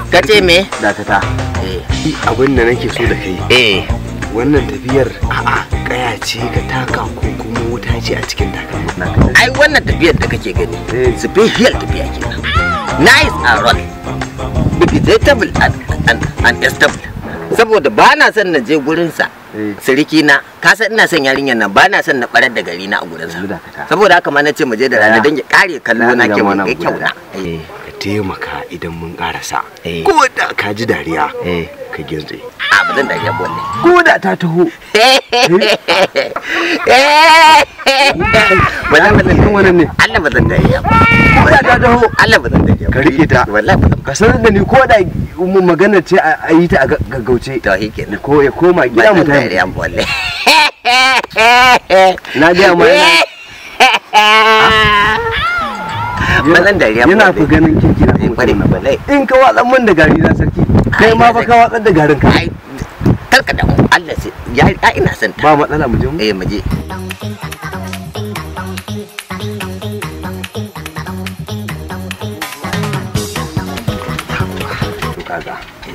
ka ce me dakata eh abin da nake so da kai eh wannan tafiyar a'a kaya ce ka taka ko kuma wuta ce a cikin takalmin naka ai wannan tafiyar da kake gani Eh. special tafiya kenan nice and roll vegetable and, and, and stable saboda ba na son na je gurinsa Eh. siriki na ka san ina son yarinyar nan ba na son na barar da gari na a gurinsa Yanzu dakata. saboda haka ma na ce mu je da rana Daya. don ya kare kallo na Na ke ga mun mana kai kyau guda. na eh ka taimaka idan mun karasa Eh. ko da ka ji dariya eh ka girze a ba zan dariya bolle ko da ta taho ba zan ba zan Kan wannan ne? Allah ba zan dariya ba ko da ta taho Allah ba zan dariya ba. ka rike ta wallahi ba zan ka sanar da ni ko da mu magana ce a a yi ta a ga- gaggauce to shi kenan ko ya koma gida mu ba zan dariya tafi bolle na ga ma yana- ba zan dariya yana fi bolle ganin kinki na Eh, kwarai, mutum na wallahi. in ka watsa min da gari na sarki kai Ai, ma na fa ka watsar da garin ka ai karka da Allah sai ya ya ina son ta ba matsala mu je mu eh mu je to kaga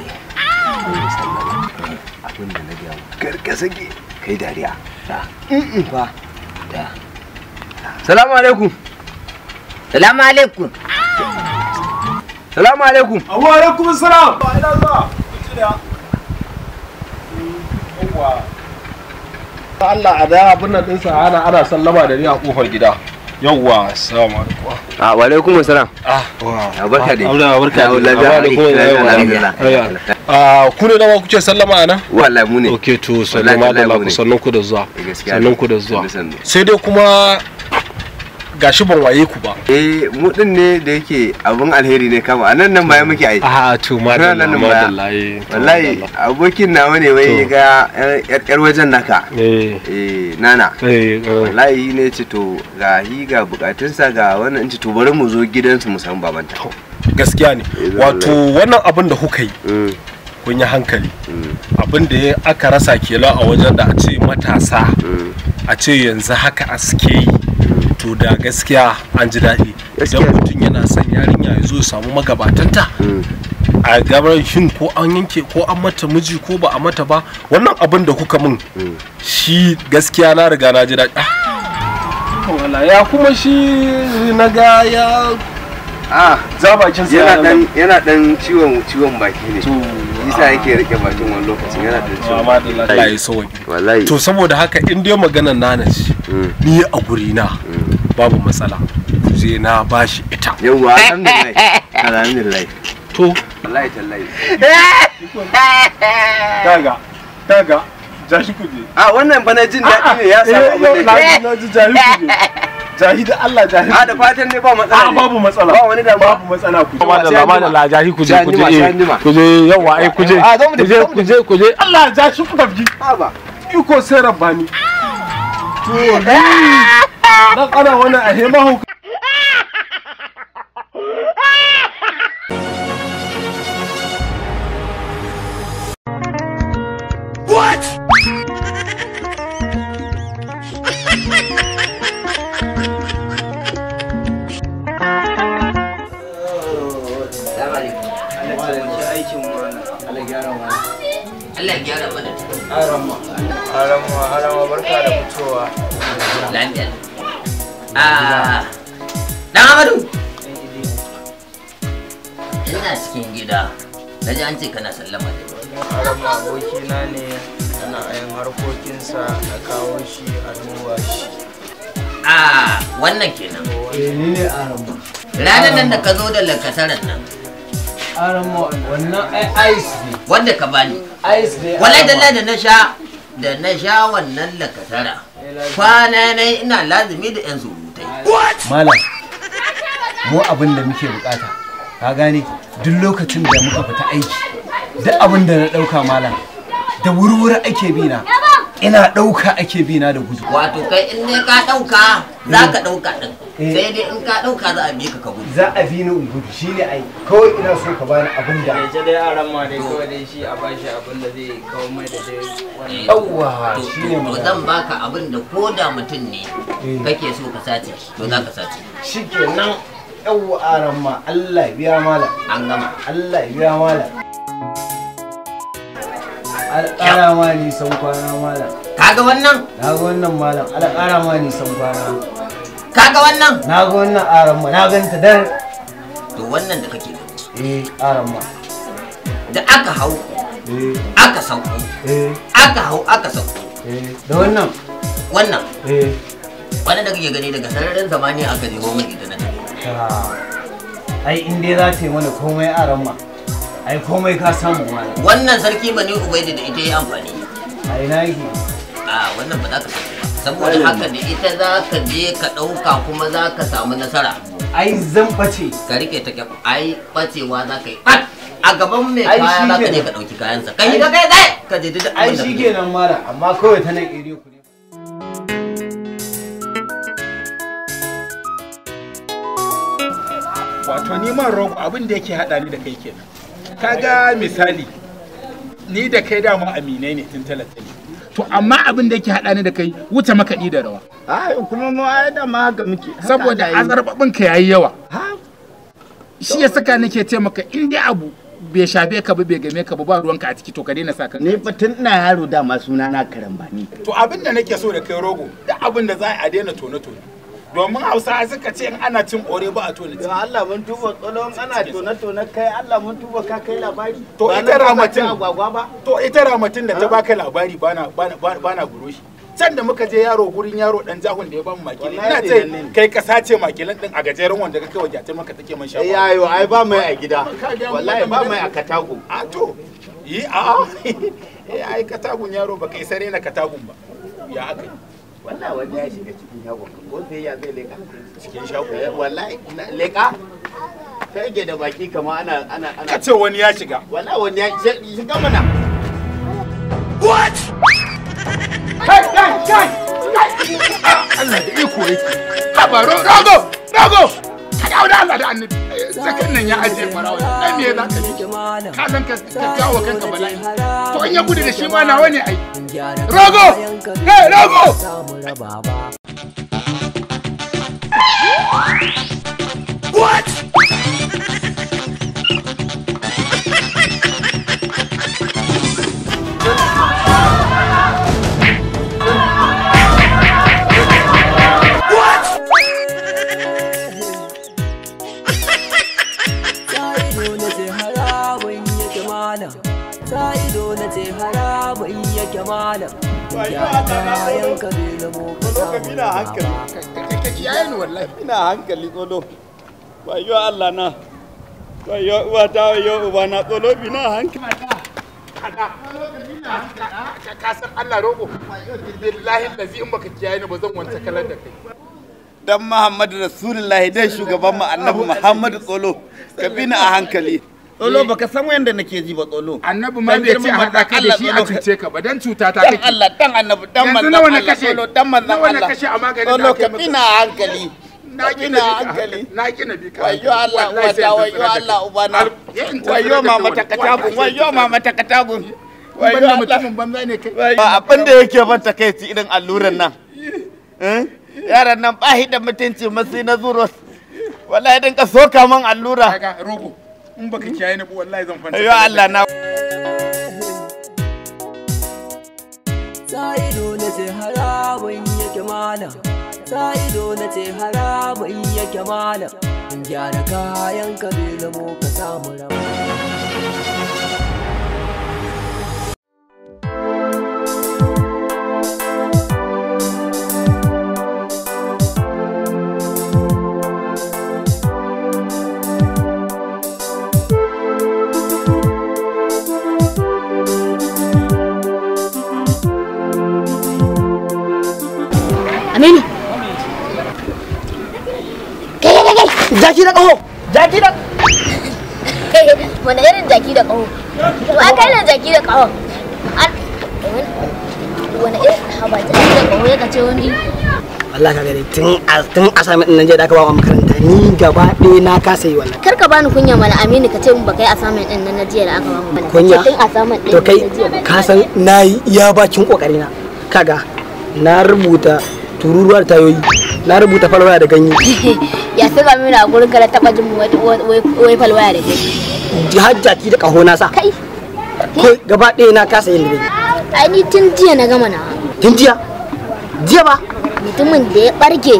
abin da na ga karka sake kai dariya da in fa da salamu alaikum salamu alaikum salamu alaikum Abu alaikum salam. Ba ina zuwa. Yawwa. Allah a da abin nan ɗinsa ana ana sallama da ni a ƙofar gida. Yawwa, assalamu alaikum. a wa alaikum salam Ah, a barka dai Allah barka Ya, dai. lafiya, Amma da kuma lafiya, yawa. alhamdulillah. Ayya. Ah, ku ne dama kuke sallama a nan? wallahi mu ne Ok, to Wallahi, sallama da wallahi mu laku ne. sannan ku da zuwa. gaskiya Sannan ku da zuwa. sannu, sannu. Sai dai kuma gashi ban waye ku ba. eh mu din ne da yake abun alheri ne kama anan nan baya muke ai Ah, to madalla, Nan nan baya. madalla. eh, to wallahi madalla. abokin nawa ne wai To. ya ga yar yar wajen naka Eh, eh nana eh, eh. wallahi ne ce to ga hi ga bukatunsa ga wannan in ce to bari mu zo gidansu mu samu babanta Gaskiya ne. Eh, Wato wannan abin da kuka yi Mm, kun yi hankali. mm, abin da ya aka rasa kenan a wajen da a ce matasa mm. a ce yanzu haka a suke yi to da gaskiya an ji daɗi Gaskiya. idan mutum yana son yarinya ya zo ya samu magabatanta Mm. a gabar shin ko an yanke ko an mata miji ko ba a mata ba wannan abin da kuka min Mm. shi gaskiya na riga na ji daɗi Ah, wala ya kuma shi na ga ya ah za bakin sa yana dan yana dan ciwon ciwon baki ne to isa yake rike bakin wani lokacin yana da ciwon amma da Allah ya sauki wallahi to saboda haka in dai maganar nana ce Mm, ni a guri na mm. babu matsala je na bashi ita yawwa alhamdulillah alhamdulillah to wallahi tallahi kaga kaga jashi kuje a wannan fa na jin daɗi ne ya samu abin da yake na ji jahi kuje jahi da Allah jahi a da fatan ne ba matsala a ne. babu matsala ba wani damuwa babu matsala kuje Sai madalla an jima. madalla jahi kuje Sai an kuje jima, sai eh, an jima. kuje yawa ai kuje A, zo mu tafi, kuje zo mu kuje kuje Allah jashi ku tafi ha ba iko sai rabbani to ni dan ana wannan a hema hauka Allah ya gyara mana Harama, harama, harama, barka da fitowa. lafiya ah dan Amadu ina cikin gida naji an ce kana sallama da ni Harama abokina ne, ana yin harkokinsa na kawo shi a duba shi. ah wannan kenan Eh, ni ne Harama. ranar nan da ka zo da lakataran nan Harama, wannan ai ice ne. wanda ka bani Ice ne. wallahi dalla da na sha da na sha wannan lakatara kwana na ina lazumi da yan surutai malam mu abin da muke bukata ka gane duk lokacin da muka fita aiki duk abin da na dauka malam da wurwuri ake bina ina dauka ake bina da gudu wato kai in dai ka dauka za ka dauka din Eh. sai dai in ka dauka za a bi ka ka gudu za a bi ni in gudu shine ai kawai ina so ka bani abin da Ita dai Harama dai kawai dai shi a bashi abin da zai kawo mai da dai wani. yawwa To- shine to mu zan baka abin da ko da mutum ne Eh. kake so ka sace to za ka sace shikenan yawwa aran ma Allah ya biya malam an gama Allah ya biya malam alƙara ma ni san kwana malam kaga wannan na ga wannan malam alƙara ma ni san kwana kaga wannan na ga wannan aran ma na ganta dar to wannan da kake gani eh aran ma da aka hau eh aka sauko eh aka hau aka sauko eh da wannan wannan eh wannan da kake gani daga sararin zamani aka nemo min ita na tafi ta ai in dai za ta yi mana komai aran ma ai komai ka samu malam wannan sarki bani ubaidi da ita yi amfani a ina yake a wannan ba za ka samu ba saboda haka da ita za ka je ka ɗauka kuma za ka samu nasara ai zan bace ka rike ta kyau ai bacewa za ka yi ɓat a gaban mai Ai, kaya shi za ka je kenan. ka ɗauki kayansa kai ka kai kai ka je duk ai abin da shi kake kenan mara amma kawai ta nan iri ku ne wato ni man rogo abin da yake haɗa ni da kai kenan kaga misali ni da kai dama aminai ne tun talatali to amma abin da yake haɗa ni da kai wuce makaɗi da rawa ai kuma mu ai da ma haka muke saboda azarbabin ka yayi yawa shi ya saka nake ce maka in dai abu bai shafe ka ba bai game ka ba ba ruwanka a ciki to ka daina sa kanka ni fa tun ina yaro dama suna na karambani to abin da nake so da kai rogo da abin da za a daina tone tone domin hausa suka ce in ana cin ore ba a tone to Allah mun tuba tsolon ana tona tona kai Allah mun tuba ka kai labari To Ba ita na ba ramatin. cin agwagwa ba to ita ramatin da ta baka labari bana bana bana guro shi can da muka je yaro gurin yaro dan jahun da ya bamu makilin ina Wallahi ce ne nan ne. kai ka sace makilin din a gajeren wanda ka kai wa gyatin maka take man eh shafa yayo ai ba mai a gida Ka ga mu wallahi wannan ba magana. mai a katago a to yi a a eh ai katagun yaro baka isa na katagun ba ya aka yi wallahi wanda ya shiga cikin shagon ko sai ya zai leka cikin shago Eh, wallahi na- leka kai ke da baki kama ana ana ana ka ce wani ya shiga wallahi wani ya shi- shiga mana kai kai kai Allah da iko yake haba ro- rago rago ka dawo da Allah da annabi Eh, zakan nan ya ajiye farawa dan me za ka yi ka san ka ka jawo kanka bala'i to in ya gudu da shi ma nawa ne ai rago eh rago ido na ce haramun yake malam ta ido na ce haramun yake malam ya kayan ka bai zamo ka samu ina hankali ka kiyaye ni wallahi ina hankali tsolo wayo Allah na wayo uwata wayo uba na tsolo bina hankali ka san Allah rogo billahi lazi in baka kiyaye ni ba zan wanta kalar da kai dan Muhammadu Rasulullahi dai shugaban mu Annabi Muhammadu tsolo ka bina a hankali tsolo baka san wanda nake ji ba tsolo annabi ma Dan bai ce girman haɗa ka da Allah, shi a tsolo. cuce ka ba dan cuta ta dan kake Allah dan Annabi dan Yanzu manzon nawa na Allah kashe? tsolo dan manzon Nawa na Allah kashe a maganin da tsolo aka yi ka maka? bina a hankali na ka ki bina na a bi ka hankali na ki na bi ka wayo Allah Wallahi sai wata in wayo tsira da Allah kai. ubana Al- ya in tsira wayo da kai mama wallahi. takatagun Wallahi sai wayo in mama takatagun Ban wayo da Allah mutumin banza ne kai ba abin da yake ban takaici irin alluran nan Eh? yaran nan ba shi da mutunci masu na zuros wallahi dinka soka man allura kaga rogo in baka kiyaye ni ba wallahi zan fanta ayo Allah na ta ido na ce haramun yake malam ta ido na ce haramun yake malam gyara kayan ka bai zamo ka samu rama Aminu. Kai kai kai. Jaki da ƙaho. Jaki da wani irin jaki da ƙaho to a kai ne jaki da ƙaho An- wani irin haba jaki da ƙaho ya kace wani Allah ka gani tun a tun a sami din nan je da aka ba mu makaranta ni gaba ɗaya na kasa yi wannan. kar ka bani kunya mana aminu ka ce mun baka yi assignment din nan na jiya da aka ba mu bane Kunya? tun assignment din To kai na jiya ka san na yi iya bakin kokari na. Kaga na rubuta tururuwar tayoyi na rubuta falwaya da ganye ya fi gami na gurin ka da taba jin wai- wai wai falwaya da kai jihar jaki da kaho na sa kai ko gaba ɗaya na kasa yin da ai ni tun jiya na gama na tun jiya jiya ba mutumin da ya barke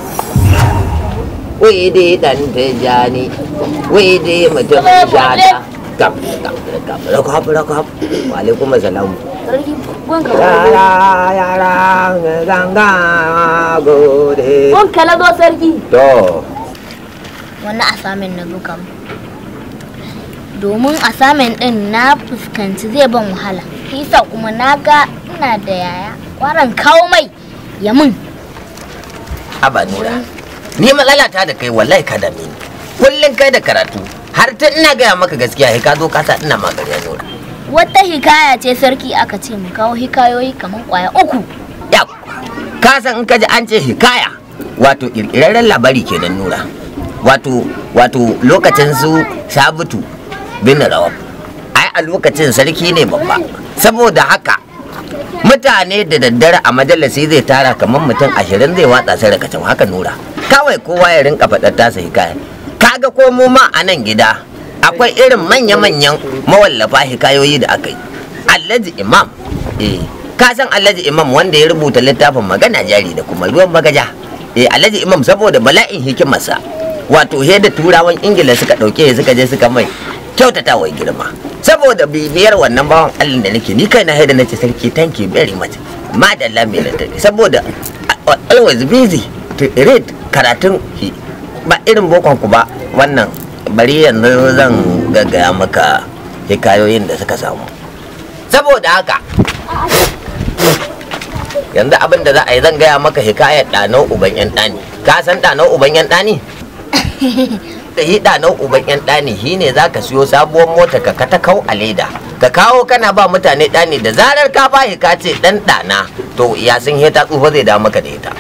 wai dai dan tijani wai dai mutum shata kam kam kam rakab rakab wa alaikum assalam sarki gwanka yara yara ganga gode gwanka na zo sarki to wani asamin na zo kam domin asamin din na fuskanci zai ban wahala kisa kuma na ga ina da yaya kwaran kawo mai ya mun aba nura ni matsalata da kai wallahi ka dame ni kullum kai da karatu har tun ina gaya maka gaskiya sai ka zo ka sa ina magana nura wata hikaya ce sarki aka ce mu kawo hikayoyi kamar kwaya uku ya ka san in ka ji an ce hikaya wato kirkirarren labari kenan nura wato wato lokacin su sabutu bin rawab ai a lokacin sarki ne babba saboda haka mutane da daddare a majalisi zai tara kamar mutum ashirin zai watsa sai rakacin haka nura kawai kowa ya rinka faɗar tasa hikaya kaga ko mu ma a nan gida akwai irin manya-manyan mawallafa hikayoyi da aka yi alhaji imam eh ka san alhaji imam wanda ya rubuta littafin magana jari da kuma ruwan bagaja eh alhaji imam saboda bala'in hikimarsa wato he da turawan ingila suka ɗauke suka je suka mai kyautata wa girma saboda bibiyar wannan bawan allah da nake ni kai na haida nace sarki thank you very much madalla mai lantarki saboda I- always busy to read karatun hi- ba irin bokon ku ba wannan bari yanzu zan gaggaya maka hikayoyin da suka samu saboda haka yanzu abin da za a yi zan gaya maka hikayar ɗanau uban yan ɗani ka san ɗanau uban yan ɗani da yi ɗanau uban yan ɗani shi ne za ka siyo sabuwar mota ka kata kau a leda ka kawo kana ba mutane ɗani da zarar ka ba ka ce ɗan ɗana to ya sun ta tsufa zai dawo maka da ita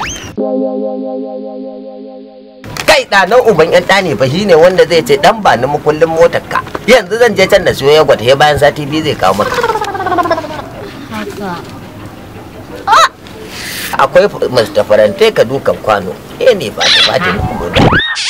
kai ɗanau uban yan ɗani fa shi ne wanda zai ce ɗan ba ni makullin motar ka yanzu zan je can da siyo ya gwata he bayan sati biyu zai kawo maka akwai Mr. Farante ka dukan kwano eh ne ba ta bata ni guda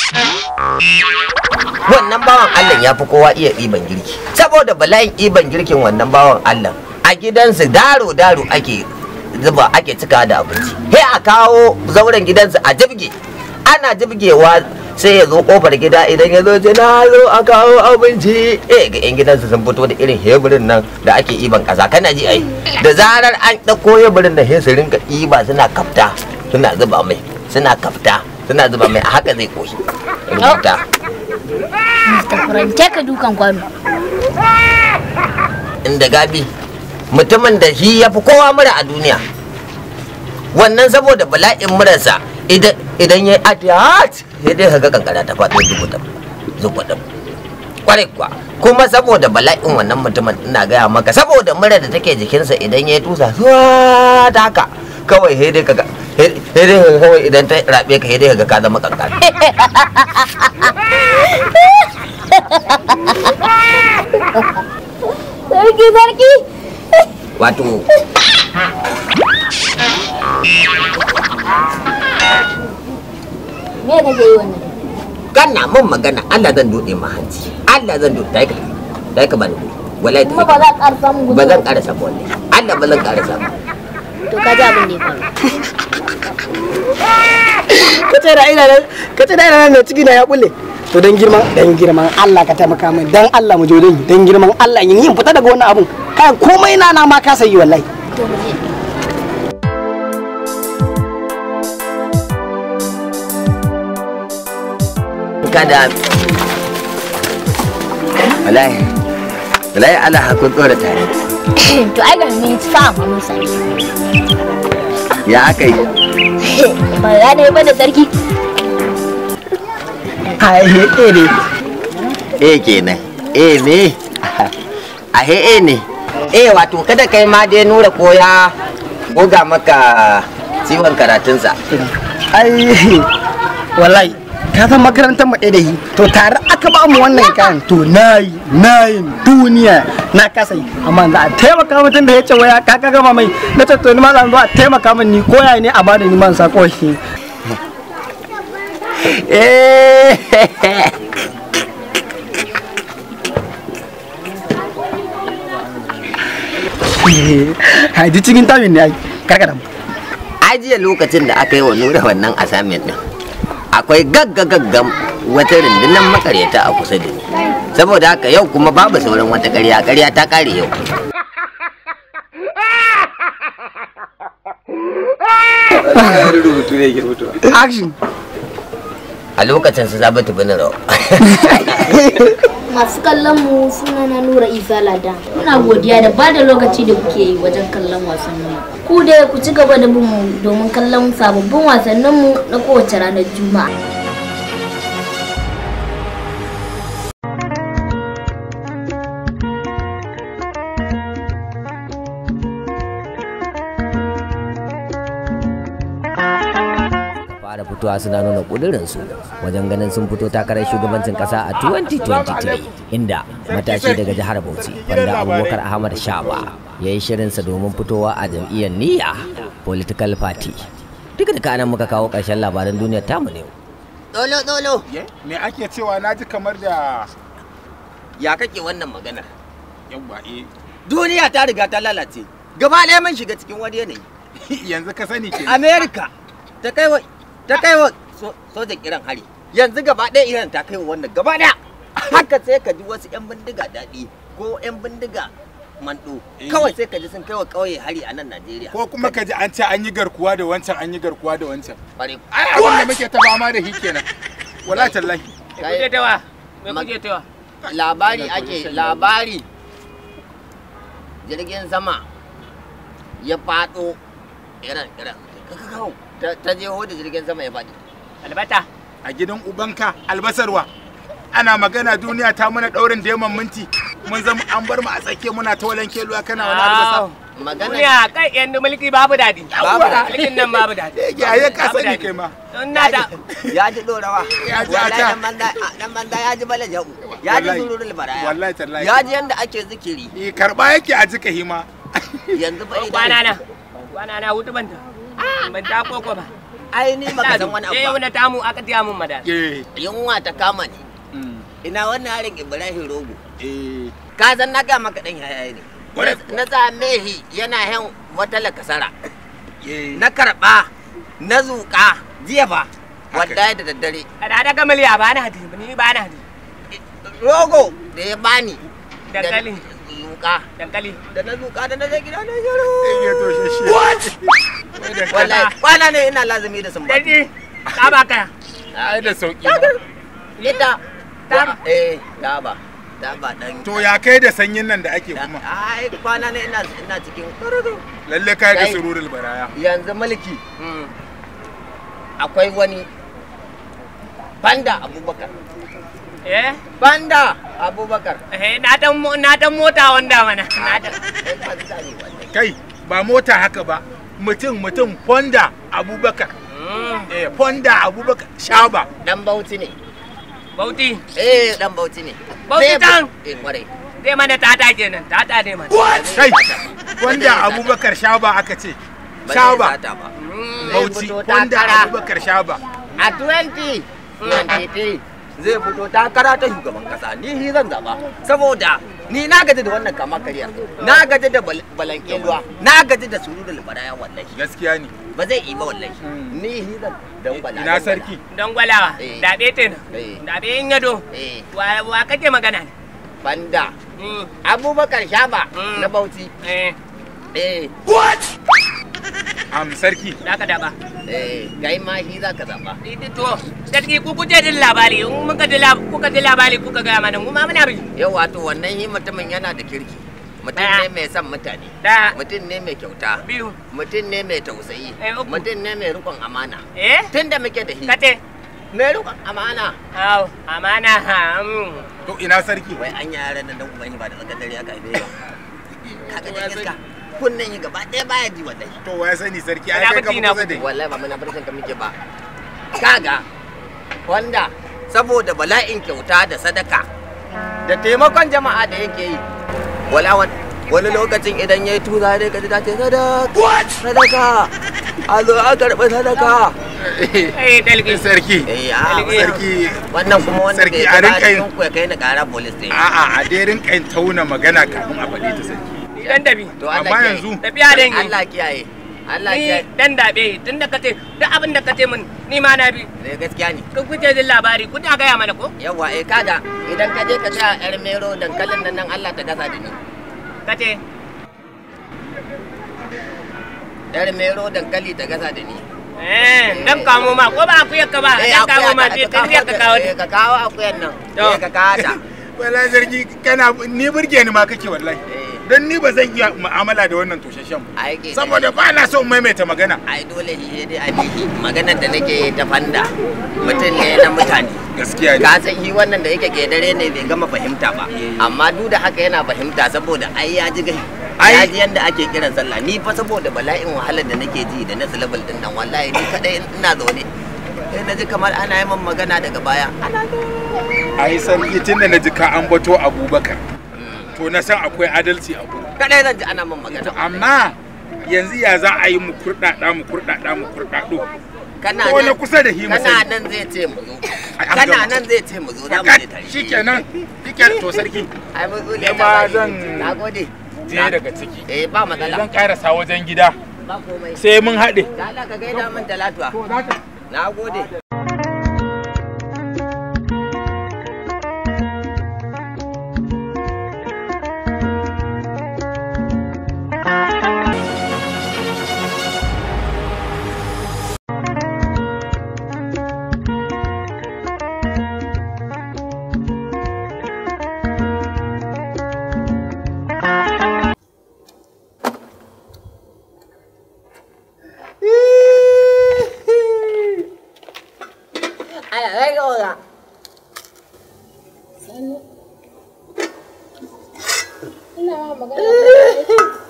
wannan bawan Allah ya fi kowa iya ɗiban girki saboda bala'in ɗiban girkin wannan bawan Allah a gidansu daro daro ake zuba ake cika da abinci he a kawo zauren gidansu a jibge ana jibgewa sai ya zo kofar gida idan ya zo ce na zo a kawo abinci eh ga yan gidansu sun fito da irin heburin nan da ake iban kasa kana ji ai da zarar an ɗauko heburin da sai su rinka iba suna kafta suna zuba mai suna kafta suna zuba mai a haka zai koshi rubuta Mr. Furante ka dukan kwano inda gabi mutumin da shi ya fi kowa mura a duniya wannan saboda bala'in murarsa idan idan ya yi atiyat sai dai kaga kankara ta faɗo zubuɗin zubuɗin kwarai kuwa kuma saboda bala'in wannan mutumin ina gaya maka saboda mura da take jikinsa idan ya yi tusa zuwa ta haka kawai sai dai kaga sai dai kaga kawai idan ta rabe ka sai dai kaga ka zama kankara sarki sarki wato me kake yi wannan kana mun magana Allah zan dode ma hanci Allah zan dode dai ka dai ka bani guri wallahi kuma ba za ka ƙara samun gudu ba zan karasa ba wallahi Allah ba zan karasa ba to ka ji abin da ya faru ka ce da ina nan ka ce da ina nan mai ciki na ya bulle to dan girman dan girman Allah ka taimaka min dan Allah mu je dan dan girman Allah yin yin fita daga wannan abun kai komai na na ma ka sayi wallahi to mu je kada wallahi wallahi Allah hakun dora tare to ai ga mun sa mu musa ya akai ba ya ne ba da sarki ai he eh ne eh kenan eh me a he eh ne eh wato kada kai ma dai nura koya goga maka ciwon karatunsa ai wallahi ka san makarantar mu ɗaya da yi to tare aka ba mu wannan kayan to nayi nayin duniya na kasa yi amma za a taimaka mutum da ya ce waya ka ka gama mai na ce to ni ma zan zo a taimaka min ni koya ne a bada ni man sako shi eh haji cikin tamin ne ai karkada mu ajiye lokacin da aka yi wa nura wannan assignment din akwai gaggagaggam wata rundunar makaryata a kusa da ni saboda haka yau kuma babu sauran wata ƙarya ƙarya ta ƙare yau rubutu ne ke rubutu action a lokacin su zabatu bin rawa Masu kallon mu suna na Nura Isa Ladan. Muna godiya da ba da lokaci da kuke yi wajen kallon wasannin mu. Ku dai ku ci gaba da bin mu domin kallon sababbin wasannin mu na kowace ranar Juma'a. fara fitowa suna nuna ƙudurinsu wajen ganin sun fito takarar shugabancin ƙasa a 2023 inda matashi daga jihar bauchi wanda abubakar ahmad shaba ya yi shirinsa domin fitowa a jam'iyyar niyya political party duka da kanan muka kawo ƙarshen labaran duniyar tamu ne dolo dolo me ake cewa na ji kamar da ya kake wannan maganar yawwa eh duniya ta riga ta lalace gaba ɗaya mun shiga cikin wani yanayi yanzu ka sani ke america ta kai wa ta kai wa so- sojan iran hari yanzu gaba ɗaya iran ta kai wa wannan gaba ɗaya haka sai ka ji wasu 'yan bindiga daɗi ko 'yan bindiga mando kawai sai ka ji sun kai wa ƙauye hari a nan najeriya ko kuma ka ji an ce an yi garkuwa da wancan an yi garkuwa da wancan bare ai abin da muke ta fama da shi kenan wala tallahi Kai- tawa me Ma- kuke tawa labari ake labari jirgin sama ya faɗo iran iran kakakau ta ta jeho da jirgin sama ya faɗi albata a gidan ubanka albasarwa ana magana duniya ta mana daurin deman minti mun zama an bar mu a tsakiya muna ta walan keluwa kana wani albasa magana duniya kai yan mulki babu dadi Babu daɗi. mulkin nan babu dadi ya ya ka Babu sani daɗi. kai ma don na da ya ji dorawa Ya ji wallahi ata. dan banza dan banza ya ji bala jau ya ji Wallahi. sururul baraya wallahi tallahi ya ji yanda ake zikiri eh karba yake a jika hima yanzu fa idan kwana na kwana na hutu banta ban ta koko ba ai ni baka san wani eh abu ba wani tamu aka tiya mun madara eh yunwa ta kama ni mm, ina wannan harin ibrahim rogo eh ka san na ga maka dan yaya ne Kwarai na same shi yana hen wata lakasara eh na karba na zuƙa jiya ba wallahi da daddare a da daga miliya ba na hadi ni ba na hadi rogo da ya bani da dankali zuƙa dankali da na zuƙa da na je gida na shiru ya to shi shi wallahi kwana ne ina lazumi da sumba dadi ka ba kaya ai da sauki ita Taba. eh daba daba dan to ya kai da sanyin nan da ake kuma ai kwana ne ina ina cikin lalle kai da Kai. sururul baraya yanzu mulki akwai wani banda abubakar eh banda abubakar eh na dan mo- na dan mota wanda mana na dan Ai, banza ne wannan. kai ba mota haka ba mutum mutum fonda abubakar Mm, eh fonda abubakar shaba dan bauchi ne bauti eh dan bauchi ne Bauchi Zai bu- tan? eh kwarai zai mana tata kenan tata ne mana kai fonda abubakar shaba aka ce Ba zai shaba sata ba Zai bauchi fito fonda takara. abubakar shaba a 20 23 zai fito takara ta shugaban kasa ni shi zan zaba saboda ni na gaji da wannan kama karya na gaji da bal- balankeluwa na gaji da sururul baraya wallahi gaskiya ne ba zai yi ba wallahi ni shi zan dan bala ina sarki don gwalawa Eh. daɓe tenan Eh. daɓe in yado eh wa wa kake magana ne banda Mm, abubakar shaba Mm. na bauchi eh eh am sarki za ka daɓa eh kai ma shi za ka zaba Iti to gaske ku kuje jin labari in muka ji lab- kuka ji labari kuka gaya mana mu ma muna bi yau wato wannan shi mutumin yana da kirki mutum ne Ɗaya. mai son mutane da mutum ne mai kyauta biyu mutum ne mai tausayi Eh, uku. mutum ne mai rikon amana eh tun da muke da shi kate mai rikon amana aw amana ha mm. to ina sarki wai an yara da dan uban shi ba da tsakar dare aka haife ba kaga da iska kunnen yi gaba ɗaya baya ji wallahi to waya sani sarki ai Ina kai ka bacci na kusa da wallahi ba muna barcin ka muke ba kaga wanda saboda bala'in kyauta da sadaka da taimakon jama'a da yake yi wala wan- wani lokacin idan ya yi tuza dai ka ji ta ce sadaka sadaka a zo a karɓi sadaka Eh, dalgi. sarki eh a sarki wannan kuma wanda sarki bai a gaba rinka yin cikin ku ya kai ni kara police station a'a a dai rinka yin tauna magana kafin a faɗi ta sarki Dan dabi. to Allah amma kiyaye. yanzu Tafiya da yi. Allah kiyaye Allah Ni kiyaye dan dabe tun da kace duk abin da kace min ni ma na bi. eh gaskiya ne Kun kuke jin labari kun ta gaya mana ko? yawa eh kaga idan ka je ka tsaya yar mero dankalin nan nan Allah ta gasa da ni Kace yar mero dankali ta gasa da ni eh dan kamo ma ko ba akuyar ka ba Eh, dan kamo akuya ma ta- sai ta kai ka kawo eh, ka kawo akuyan nan To. eh ka kawo ta wala sarki kana ni burge ni ma kake wallahi dan ni ba zan iya mu'amala da wannan toshashen ba ai ke saboda ba na son maimaita magana ai dole shi dai a biki maganar da nake ta fanda mutum ne na mutane gaskiya ne ka san shi wannan da yake kedare ne bai gama fahimta ba amma duk da haka yana fahimta saboda ai ya ji gai ya ji yanda ake kiran sallah ni fa saboda bala'in wahalar da nake ji da next level din nan wallahi ni kadai ina zaune sai na ji kamar ana yi min magana daga baya ai sarki tunda na ji ka ambato abubakar to na san akwai adalci a gurin kadai zan ji ana min magana amma yanzu ya za a yi mu kurɗaɗa mu kurɗaɗa mu kurɗaɗo kana ko na nan kusa da hima kana nan zai ce mu zo an kana gama. nan zai ce mu zo za mu je tare shikenan shikenan to sarki ai mu zo Ni ne ma zan nagode je daga ciki eh ba matsala zan karasa wajen gida ba komai sai mun haɗe da Allah ka gaida min talatuwa na gode Aya, kai ga wala. Ina ma magana.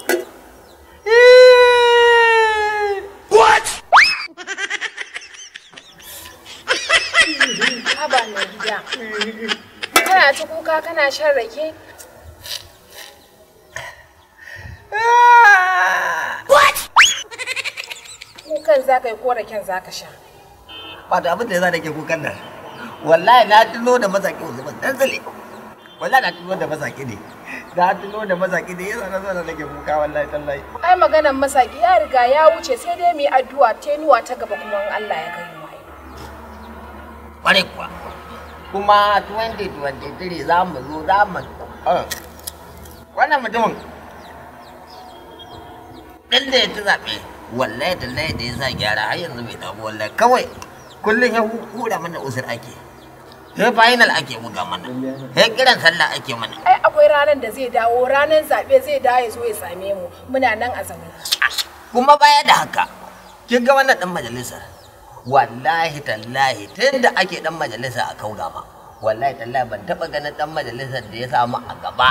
Haba mai gida. Kana ta kuka kana shan rake? Kukan za ka yi ko raken za ka sha. Ba da abin da ya sa nake kukan nan. Wallahi na tuno da masaki Usman dan zale. Wallahi na tuno da masaki ne. Na tuno da masaki ne yasa na zo da nake kuka wallahi tallahi. Ai maganan masaki ya riga ya wuce sai dai mu yi addu'a tenuwa ta gaba kuma in Allah ya kai mu. Kware kuwa. Kuma 2023 za mu zo za mu Ah. wannan mutumin ɗan da ya ci zaɓe wallahi tallahi da ya sa gyara har yanzu bai dawo wallahi kawai kullum ya hura mana usur ake sai final ake buga mana sai kiran sallah ake mana Ai akwai ranar da zai dawo ranar zaɓe zai dawo ya zo ya same mu muna nan a zaune. kuma baya da haka kin ga wannan dan majalisar wallahi tallahi tun da ake dan majalisa a kaugama wallahi tallahi ban taba ganin dan majalisar da ya samu a gaba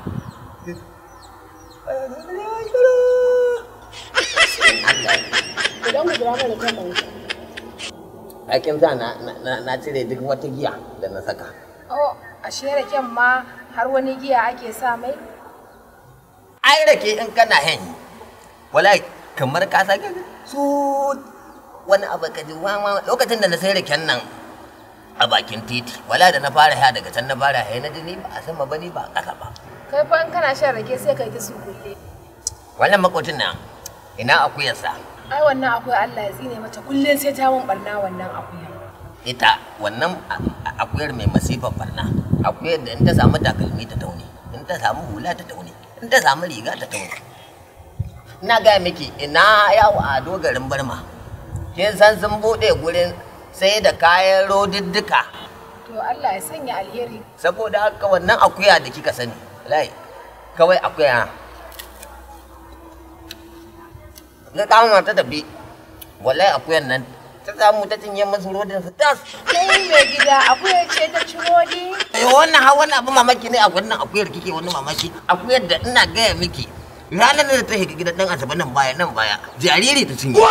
Idan ku jira mana kan mai. aikin sa na, na, na cire duk wata giya da na saka Oh, ashe raken ma har wani giya ake sa mai? ai rake in kana hen wallahi kamar ka sake su wani abu ka ji wa wa- lokacin da na sai raken nan a bakin titi wala da na fara haya daga can na fara haya na ji ni ba a sama ba ni ba a ƙasa ba Kai fa in kana shan rake sai kai ta sukulle. wannan makocin nan ina akuyarsa Ai wannan akwai Allah ya tsine mata kullum sai ta mun barna wannan akuya. ita wannan a- a- akuyar mai masifar barna akuyar da in ta samu takalmi ta taune in ta samu hula ta taune in ta samu riga ta taune ina gaya miki ina yawo a dogarin barma kin san sun bude gurin sai da kayan rodiddika To Allah ya sanya alheri. saboda haka wannan akuya da kika sani lai kawai akuya na kama ta tafi wallahi akuyan nan ta samu ta cinye masu rodin su tas Kai mai gida akuya ce ta ciro ni. Eh, wannan ha wannan abu mamaki ne a wannan akuyar kike wani mamaki akuyar da ina gaya miki ranar da ta shiga gidan dan asabe nan baya nan baya jariri ta cinye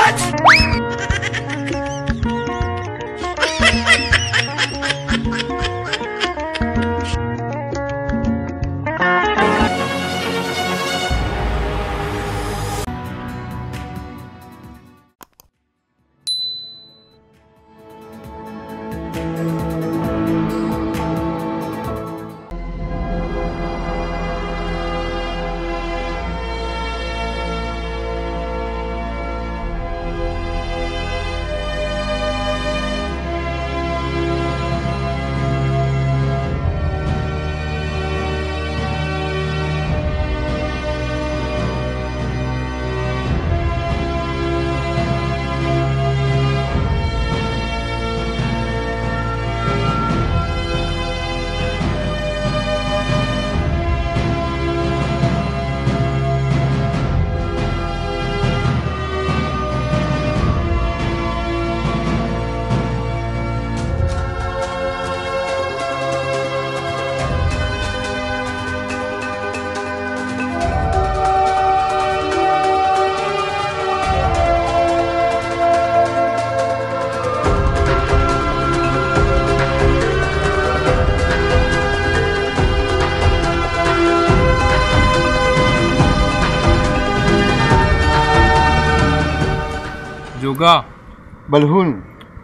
Joga, balhun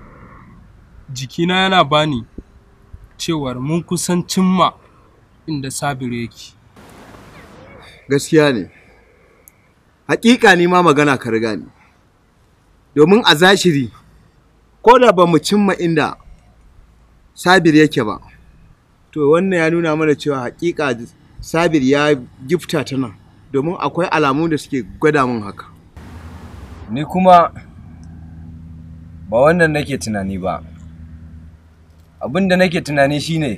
jikina yana bani cewar mun kusan cimma inda Sabiru yake. gaskiya ne hakika ni ma magana ka riga ni domin a zashiri ko da ba mu cimma inda sabir yake ba to wannan ya nuna mana cewa hakika sabir ya gifta ta nan domin akwai alamu da suke gwada min haka ni kuma ba wannan nake tunani ba abin da nake tunani shine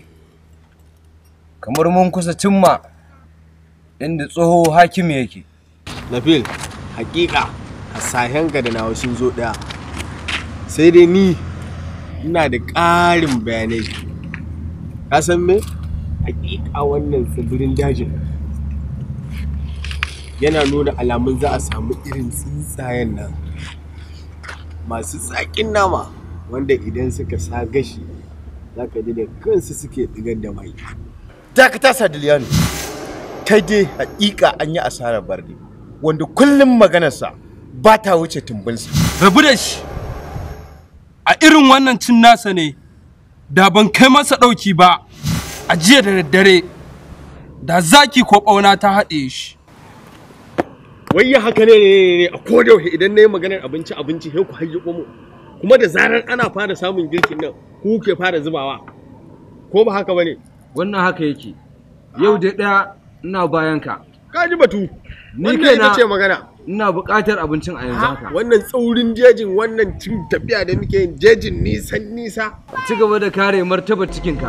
kamar mun kusa cimma inda tsoho hakimi yake Nabil, hakika hasahenka da nawa sun zo ɗaya. Sai dai ni ina da ƙarin bayanai. Ka san me? Hakika wannan tsibirin dajin yana nuna alamun za a samu irin tsuntsayen nan masu tsakin nama wanda idan suka sa gashi za ka ji da kansu suke ɗigar da mai. dakata sadiliyanu kai dai hakika an yi asarar barde wanda kullum maganarsa ba ta wuce tumbinsa Rabu da shi, a irin wannan cin nasa ne, da ban kai masa ɗauki ba, a jiya da daddare, da zaki ko ɓauna ta haɗe shi. wai ya haka ne ne ne ne a koda yaushe idan na yi maganar abinci abinci sai ku hayyi mu kuma da zarar ana fara samun girkin nan ku ke fara zubawa ko ba haka bane wannan haka yake yau dai ɗaya ina bayan ka ka ji batu ni wannan kaina ita ce magana ina buƙatar abincin a yanzu haka wannan tsaurin jejin wannan cin tafiya da muke yin jejin nisan nisa ci gaba da kare martabar cikinka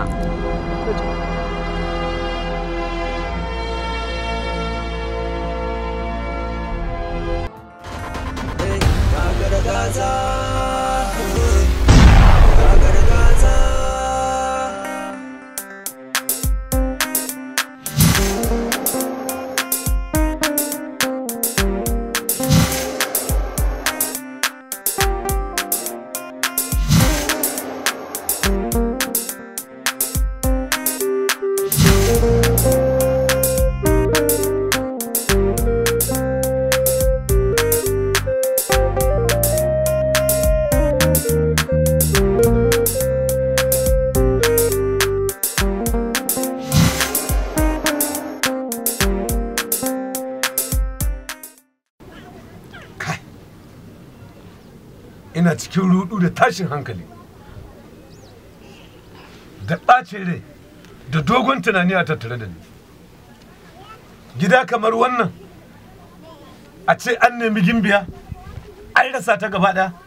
ina cikin rudu da tashin hankali da ɓacin rai da dogon tunani a tattare da ni gida kamar wannan a ce an nemi gimbiya an rasa ta gaba ɗaya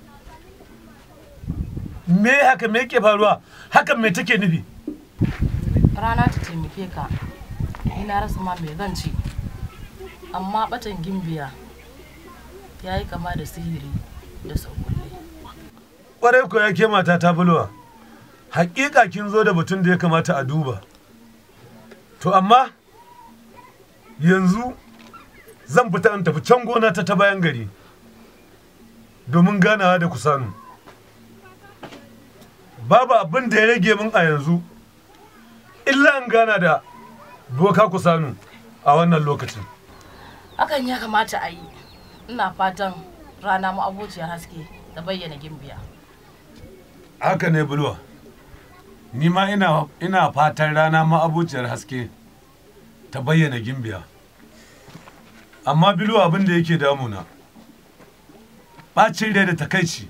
me haka me ke faruwa hakan me take nufi rana ta taimake ka ina rasa ma mai zan ci amma batan gimbiya ya yi kama da sihiri da saukulle ƙwarai ko ya ke mata ta bulwa hakika kin zo da batun da ya kamata a duba to amma yanzu zan fita in tafi can gona ta ta bayan gari domin ganawa da kusanu babu abin da ya rage min a yanzu illa in gana da boka kusanu a wannan lokacin hakan ya kamata a yi ina fatan rana ma'abociyar haske ta bayyana gimbiya haka ne bulwa ni ma ina ina fatan rana ma'abuciyar haske ta bayyana gimbiya amma bilu abin da yake damuna ɓacin rai da takaici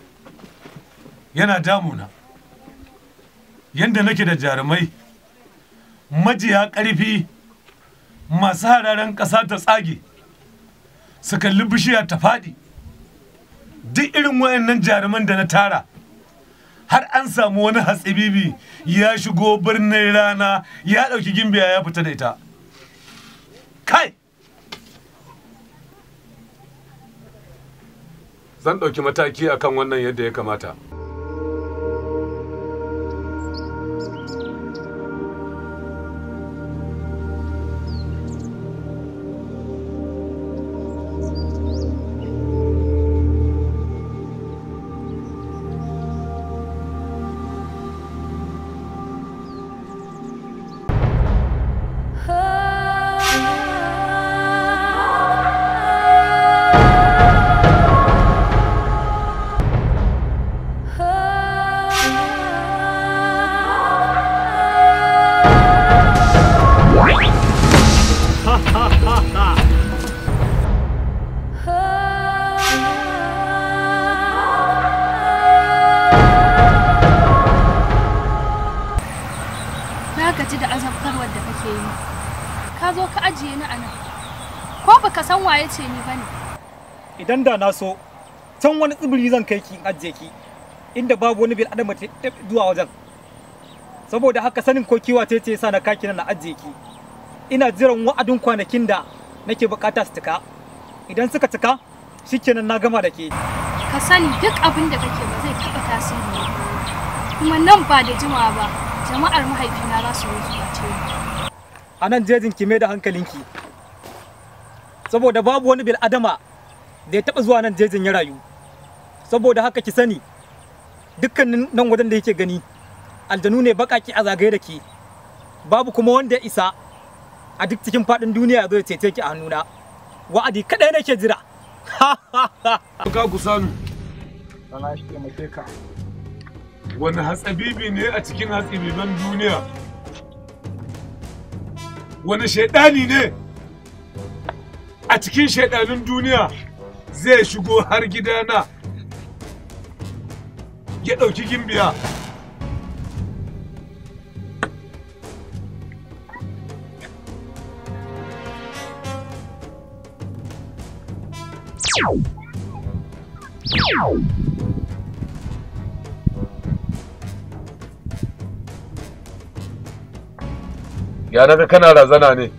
yana damuna yadda nake da jarumai majiya ƙarfi masu hararen ƙasa ta tsage su kalli bishiya ta faɗi duk irin wayannan jaruman da na tara har an samu wani hatsibibi ya shigo birnin rana ya ɗauki gimbiya ya fita da ita kai zan ɗauki mataki akan wannan yadda ya kamata Na gaji da azabtarwar da kake yi. Ka zo ka ajiye ni a nan. Ko baka san waye ce ni bane. idan da na so can wani tsibiri zan kai ki in ajiye ki inda babu wani bil adama ta zuwa wajen saboda haka sanin ko kiwa ce ce yasa na kaki na ajiye ki ina jiran wa'adin kwanakin da nake bukata su cika idan suka cika shikenan na gama da ke Ka sani duk abin da kake ba zai taɓa tasiri ba. Kuma nan ba da jimawa ba, jama'ar mahaifina za su zo su bace ni. a nan jejin ki mai da hankalinki saboda babu wani bil adama da ya taba zuwa nan jejin ya rayu saboda haka ki sani dukkanin nan wajen da yake gani aljanu ne bakaki a zagaye da ke babu kuma wanda ya isa a duk cikin faɗin duniya ya zo ya cece ki a hannuna wa'adi kaɗai nake jira ka ku sanu sana shi taimake ka wani hatsabibi ne a cikin hatsabiban duniya wani shaidani ne a cikin shaidanin duniya zai shigo har gidana ya ɗauki gimbiya ya naga kana razana ne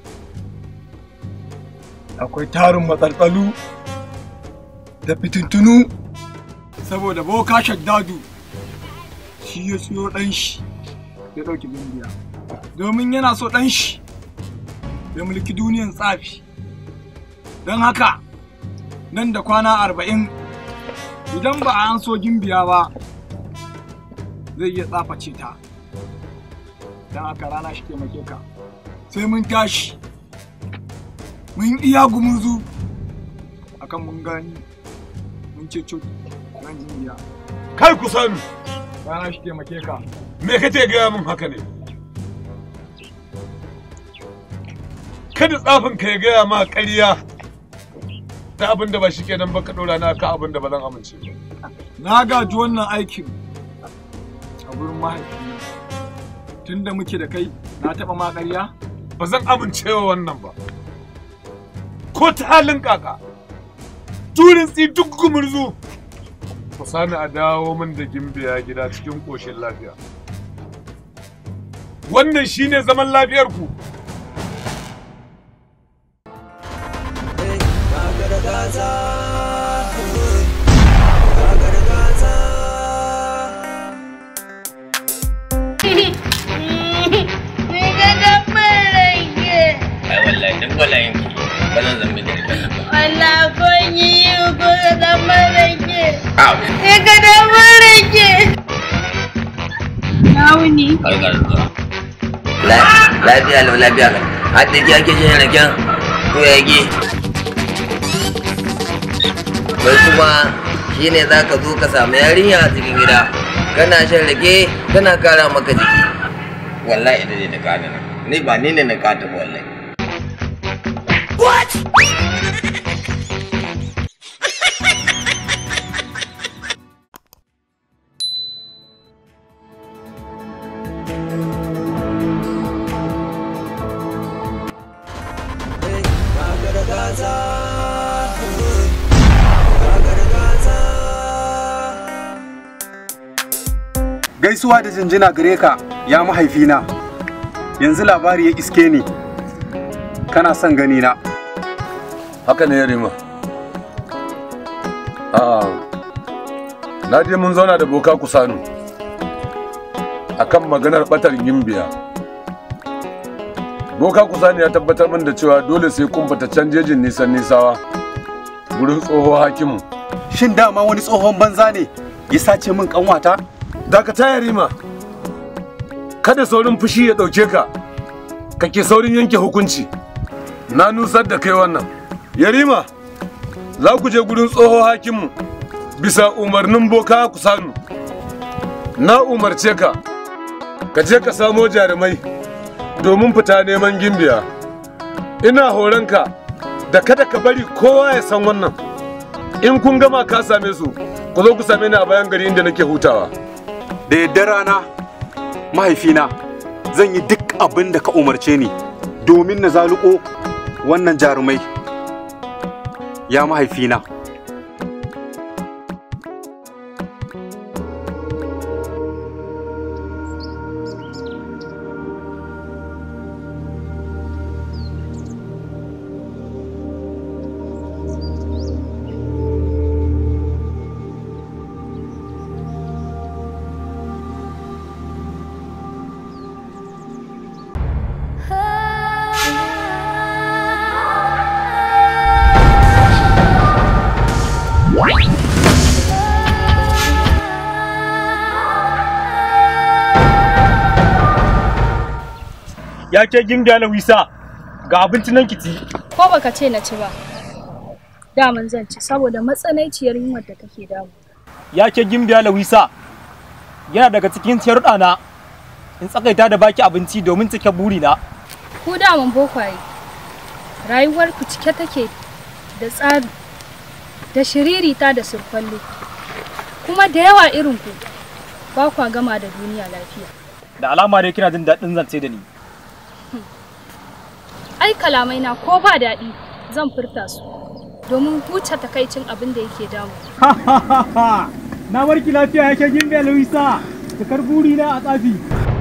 akwai tarin matsaltsalu da fitintunu saboda boka shaddadu shi ya siyo ɗan shi ya ɗauki bindiya domin yana so ɗan shi ya mulki duniyan tsafi don haka nan da kwana arba'in idan ba a an so gimbiya ba zai iya tsaface ta don haka rana shi taimake ka sai mun tashi mun iya gumuzu akan mun gani mun ceto ran gimbiya kai ku sanu rana shi taimake ka me kace gaya min haka ne kada tsafin ka ya gaya ma ƙarya ta abin da ba shi kenan ba ka ɗora na ka abin da ba zan amince ba na gaji wannan aikin a gurin mahaifina tunda muke da kai na taɓa ma ƙarya ba zan amincewa wannan ba ko ta halin kaka turin tsi duk gumurzu ku sani a dawo min da gimbiya gida cikin ƙoshin lafiya wannan shine zaman lafiyar ku ai wallahi duk walayin ki ba zan zambi da rikan nan ba Allah ko yi yi ko da zama rake. Au. Ya ga da rake. Na wuni. barka da zuwa lafiya lau lafiya lau har da ki ake jin raken ko ya ge wai kuma shine za ka zo ka samu yarinya a cikin gida kana shan rake tana kara maka jiki wallahi ina ne na kada nan ni ba ni ne na kada ba wallahi What? gaisuwa da jinjina gare ka ya mahaifina yanzu labari ya iske ni kana son gani na haka ne yarima a'a na je mun zauna da boka kusanu akan maganar batar gimbiya boka kusanu ya tabbatar min da cewa dole sai kun fita can jejin nisan nisawa gurin tsoho hakimu shin dama wani tsohon banza ne ya sace min kanwata dakata yarima kada saurin fushi ya ɗauke ka kake saurin yanke hukunci na nusar da kai wannan yarima za ku je gurin tsoho hakimu bisa umarnin boka ku sanu na umarce ka ka je ka samo jarumai domin fita neman gimbiya ina horonka da kada ka bari kowa ya san wannan in kun gama ka same su ku zo ku same ni a bayan gari inda nake hutawa da yadda rana mahaifina zan yi duk abin da ka umarce ni domin na zaluko wannan jarumai ya mahaifina ya ke gimbiya lawisa ga abinci nan kici Ko baka ce na ci ba. Daman zan ci saboda matsananciyar yunwar da take damu. ya ke gimbiya lawisa yana daga cikin sharuɗa na in tsakaita da baki abinci domin cike burina Ku daman bokwaye. Rayuwar ku cike take da tsari da shiririta da surkwalle. Kuma da yawa irin ku ba kwa gama da duniya lafiya. da alama dai kina jin daɗin zance da ni Ai kalamai na ko ba daɗi zan furta su domin huce takaicin abin da yake damu. na warki lafiya yake gimbiya lawisa cikar burina a tsafi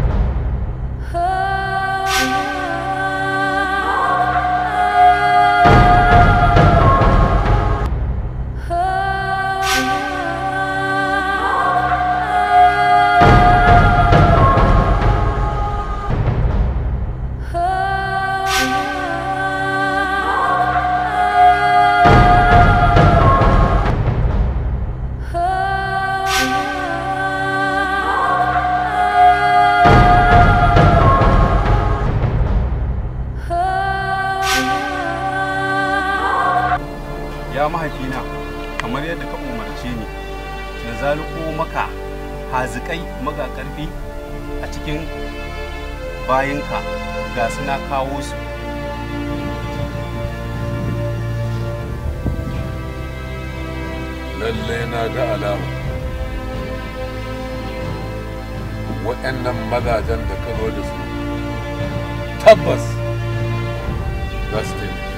ya mahaifina kamar yadda ka umarce ni na zaluko maka hazikai maga karfi a cikin bayinka ga su na kawo su lalle na ga alama waɗannan mazajen da ka zo da su tabbas za su taimake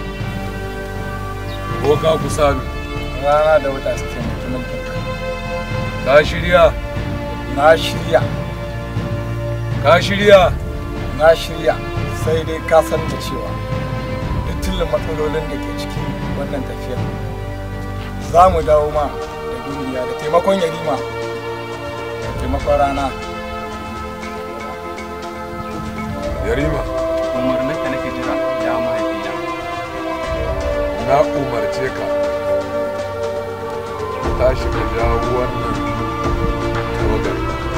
ko ka kusa ni rana da wata su taimaki mulkinka ka shirya na shirya ka shirya na shirya sai dai ka san da cewa da tilin matsalolin da ke cikin wannan tafiyar za mu dawo ma da duniya da taimakon yarima da taimakon rana yarima umarninka nake jira ya mahaifina na umarce ka tashi ka jawo wannan tawagar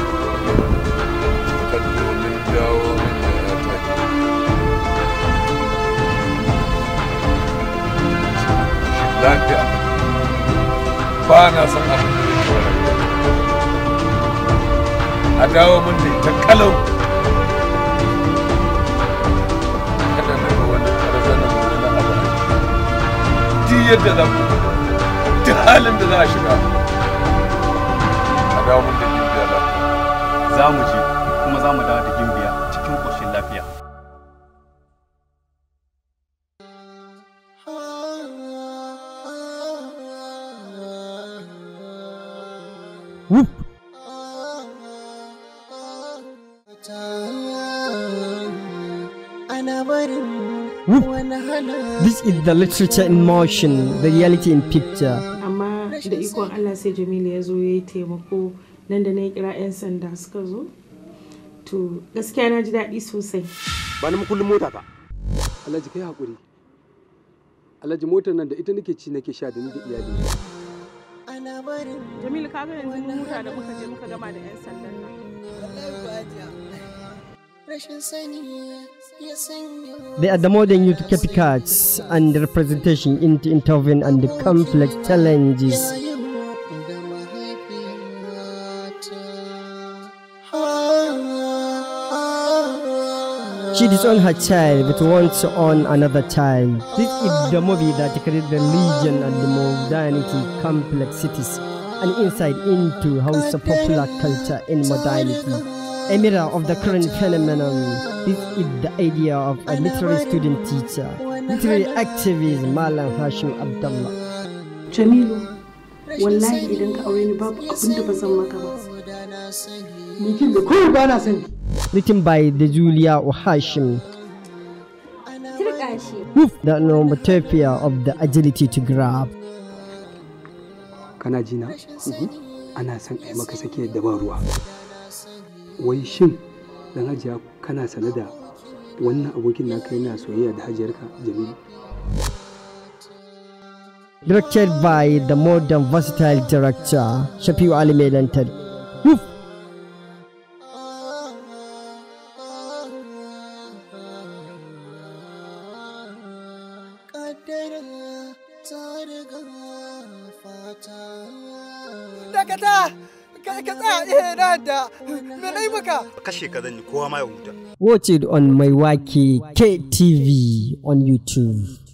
ta domin jawo min da ya take lafiya ba na son abin da ya a dawo min da ita kalau kada na ga wani karzanin wani abu duk yadda za ku duk halin da za a shiga a dawo min da gimbiya lafiya za mu je kuma za mu dawo da gimbiya cikin ƙoshin lafiya Whoop. Whoop. This is the literature in motion, the reality in picture. amma da ikon allah sai jamilu ya zo ya yi taimako nan da na kira 'yan sanda suka zo to gaskiya na ji daɗi sosai ba na kullum mota ta alhaji kai hakuri alhaji motar nan da ita nake ci nake sha da ni da iyali jamilu kaga yanzu mun huta da muka je muka gama da 'yan sandan nan They are the modern youth copycats and representation into intervene and the complex challenges. She disowned her child but wants to own another child. This is the movie that creates the religion and the modernity complexities and insight into how the popular culture in modernity. A mirror of the current phenomenon. This is the idea of a literary student teacher, literary activist Malam Hashim Abdullah. jamilu wallahi idan ka aure ni babu abin da ba zan maka ba Nikin da kawai ba na sani. Written by the Julia Hashim. Woof, the nomotopia of the agility to grab. kana ji na ana son a yi maka sake da ba ruwa wai shin dan hajiya kana sane da wannan abokin naka yana soyayya da hajiyarka jamilu Directed by the modern versatile director Shafiu Ali Melantar. Woof. Dakata! Ka ka tsaya eh na da. Me nayi maka? kashe ka zan yi kowa ma ya huta Watch it on Maiwaki KTV on YouTube.